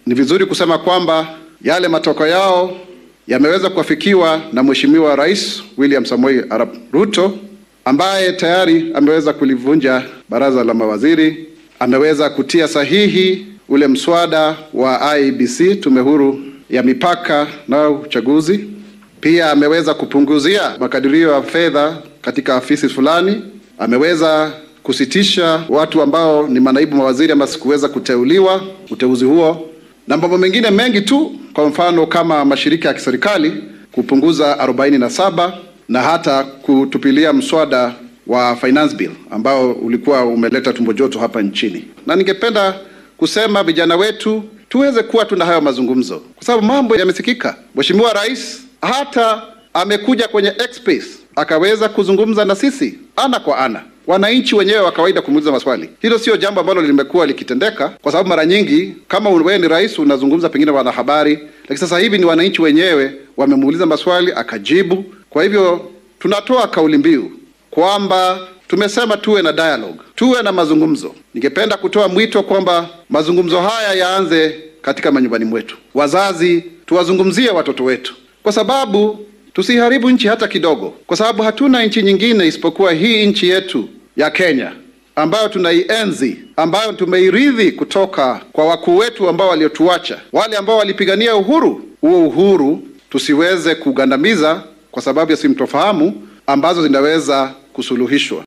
ni vizuri kusema kwamba yale matokeo yao yameweza kuafikiwa na Mheshimiwa Rais William Samoei Arap Ruto ambaye tayari ameweza kulivunja baraza la mawaziri, ameweza kutia sahihi ule mswada wa IEBC, tume huru ya mipaka na uchaguzi. Pia ameweza kupunguzia makadirio ya fedha katika afisi fulani, ameweza kusitisha watu ambao ni manaibu mawaziri ama sikuweza kuteuliwa uteuzi huo, na mambo mengine mengi tu, kwa mfano kama mashirika ya kiserikali kupunguza 47 na hata kutupilia mswada wa finance bill ambao ulikuwa umeleta tumbo joto hapa nchini. Na ningependa kusema vijana wetu tuweze kuwa tuna hayo mazungumzo, kwa sababu mambo yamesikika. Mheshimiwa Rais hata amekuja kwenye X-Space akaweza kuzungumza na sisi ana kwa ana, wananchi wenyewe wa kawaida kumuuliza maswali. Hilo sio jambo ambalo limekuwa likitendeka, kwa sababu mara nyingi kama wewe ni rais unazungumza pengine wanahabari, lakini sasa hivi ni wananchi wenyewe wamemuuliza maswali akajibu. Kwa hivyo tunatoa kauli mbiu kwamba tumesema tuwe na dialogue, tuwe na mazungumzo. Ningependa kutoa mwito kwamba mazungumzo haya yaanze katika manyumbani mwetu. Wazazi, tuwazungumzie watoto wetu, kwa sababu tusiharibu nchi hata kidogo, kwa sababu hatuna nchi nyingine isipokuwa hii nchi yetu ya Kenya ambayo tunaienzi, ambayo tumeirithi kutoka kwa wakuu wetu ambao waliotuacha, wale ambao walipigania uhuru. Huo uhuru tusiweze kugandamiza kwa sababu ya simtofahamu ambazo zinaweza kusuluhishwa.